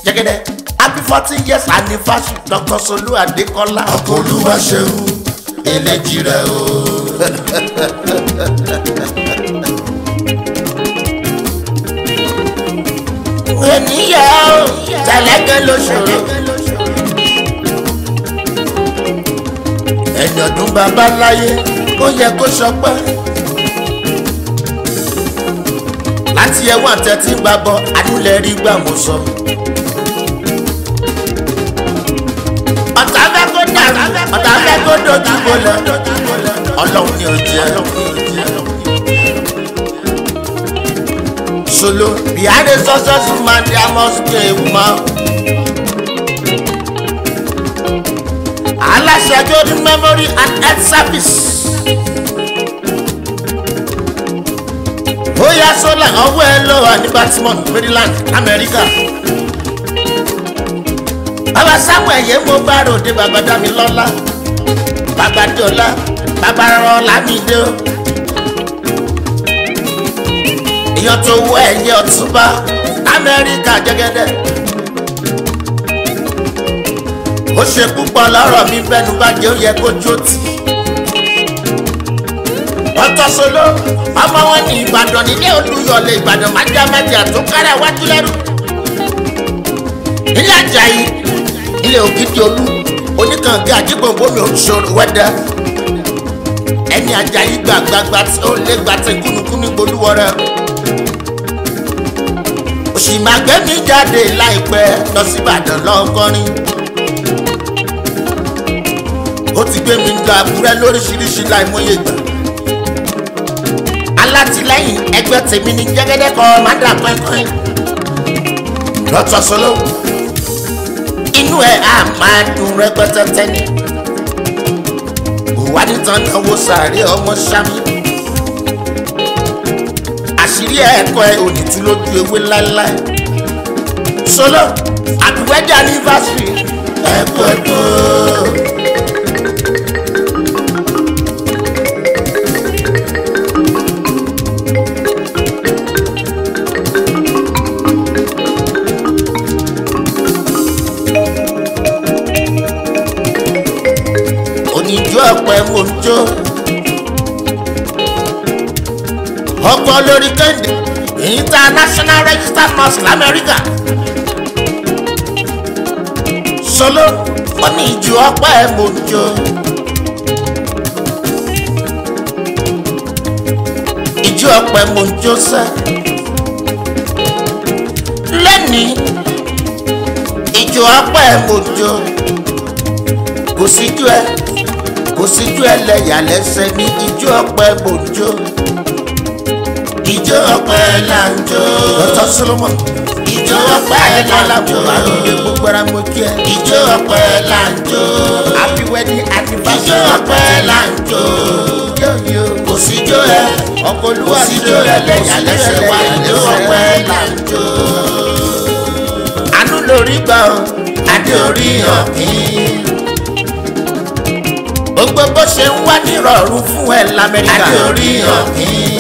jẹ́gẹ́dẹ́ happy fourteen years anniversary dr solu adekola. ọkọ olúwa ṣeun eléjì rẹ o. ènìyàn o tẹ̀lẹ́gẹ́ ló ṣòro. ẹni ọdún bàbá láyé ó yẹ kó sọpẹ́. láti ẹwọ́n àtẹ̀tí gbàgbọ́ adúlẹ̀ rí gbà mọ́ sọ. ọ̀tá fẹ́ kó dàrú ọ̀tá fẹ́ kó dojú bolẹ̀ ọlọ́run ni ò jẹ́. Solo behind a successful man there must be a woman. aláṣẹ golden memory and health service. bóyá sólà ọwọ́ ẹ lọ wà ní baltimore maryland amẹ́ríkà. bàbá samuel yẹn mo bá ròde bàbá dámilọ́lá bàbá dọ́là bàbá rọlámídé o. èèyàn tó wọ ẹ̀yẹ ọ̀túnba amẹ́ríkà jẹ́gẹ́dẹ́. ó ṣe púpọ̀ lọ́rọ̀ mi bẹ́nu bá jẹ́ ó yẹ kó jó tì. ọtọ solo ọmọ wọn ní ìbàdàn nílé olùyọlé ìbàdàn májámájà tó kára wájú lẹ́rù. ilé ajayi ilé ògidì olú oníkànga àjígbòǹbòmí òṣòro wẹ́dẹ́ ẹni ajayi gbàgbàgbà tí ó lé gbàtẹ kúnukúnu gbolúwọrẹ òṣì máa gbé mi jáde láìpẹ́ lọ sí ìbàdàn lọ́kọ́rin ó ti gbé mi gba àbúrẹ́ lóríṣiríṣi láìmọye gbà. alátìlẹyìn ẹgbẹ́ tèmi ní jẹ́gẹ́dẹ́ kọ́ mádà pẹ́ńpẹ́ń. lọ́tọ̀ sọ́lọ́ inú ẹ̀ á máa dùn rẹpẹtẹ tẹ́ni. ìwádìí tán náà wo sàárè ọmọ sámi. àṣírí ẹ̀kọ́ ẹ̀ ò ní tú lójú ewé láéláé. sọ́lọ́ àdúgbẹ́jà ní fásitì ẹ̀kọ́ ẹ̀kọ́. oníjó ọ̀pẹ mò ń jó. ọkọ̀ lórí kéde international registered nurse lamẹ́ríkà. solo oníjó ọ̀pẹ mò ń jó. ìjó ọ̀pẹ mò ń jó sẹ́. lẹ́nìí ìjó ọ̀pẹ mò ń jó. kò síjú ẹ kò síjú ẹlẹ́yà lẹ́sẹ̀ ní ijó ọpẹ gbòjó. ijó ọpẹ là ń jó. dr solomon. ijó ọpẹ là ń jó. àdúgbò gbogbo ara mo kí ẹ. ijó ọpẹ là ń jó. happy wedding anniversary. ijó ọpẹ là ń jó. kò síjó ẹ ọkọ olúwa kò síjó ẹlẹ́yà lẹ́sẹ̀ wá ijó ọpẹ là ń jó. àánú lórí gbà ọ́ adé orí hàn kí gbogbo bó ṣe ń wá nírọ̀rùn fún ẹ lamẹ́ríkà. adé orí ọ̀gbìn.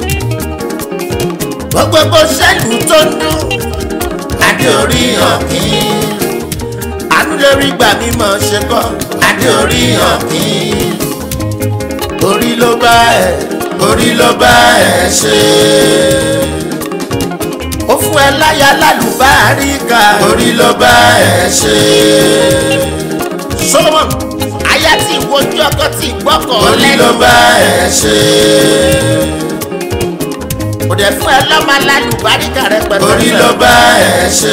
gbogbo bó ṣẹ́lù tó ń dún. adé orí ọ̀gbìn. àánú lórí gbà mí mọ̀ ṣe kọ́. adé orí ọ̀gbìn. orí ló bá ẹ orí ló bá ẹ ṣe. ó fún ẹ láyà lálùbáríkà. orí ló bá ẹ ṣe. solomon aya tí ìwojú ọkọ tí gbọ́kọ̀ lẹ́nu. orí ló bá ẹ ṣe. kò dẹ̀ fún ẹ lọ́mọ alálùbáríkà rẹ pẹ̀lú. orí ló bá ẹ ṣe.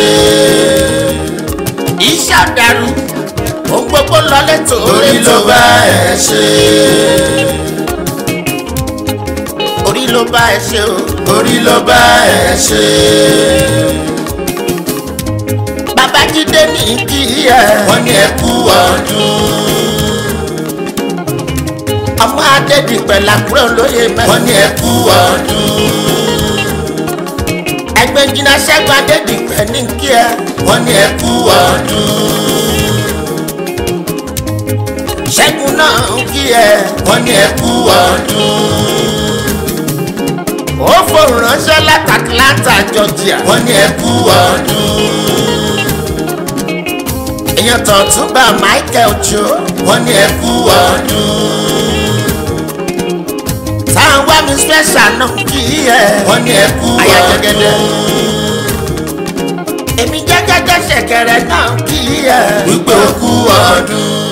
iṣẹ́ ọ̀dàrú ohun gbogbo lọ lẹ́tọ̀ orí ló bá ẹ ṣe. orí ló bá ẹ ṣe o. orí ló bá ẹ ṣe. babájídé ní kí ẹ. wọ́n ní ẹ kú ọdún. ọmọ adédìpẹ̀ làkúrẹ́ olóye mẹ́rin. wọ́n ní ẹ kú ọdún. ẹgbẹ́ jìnnà ṣẹ́gun adédìpẹ̀ ní kí ẹ. wọ́n ní ẹ kú ọdún. ṣẹ́gun náà ń kí ẹ. wọ́n ní ẹ kú ọdún. ó fòun ránṣẹ́ láti Atlanta Georgia. wọ́n ní ẹ kú ọdún. èèyàn tó tún gba michael jo wọ́n ní ẹ kú ọdún. táwọn wá mi special náà kì í yẹ wọ́n ní ẹ kú àyà ọdún. jẹgẹdẹ èmi jẹgẹdẹ ṣẹ̀kẹ̀rẹ̀ náà kì í yẹ wípé ó kú ọdún.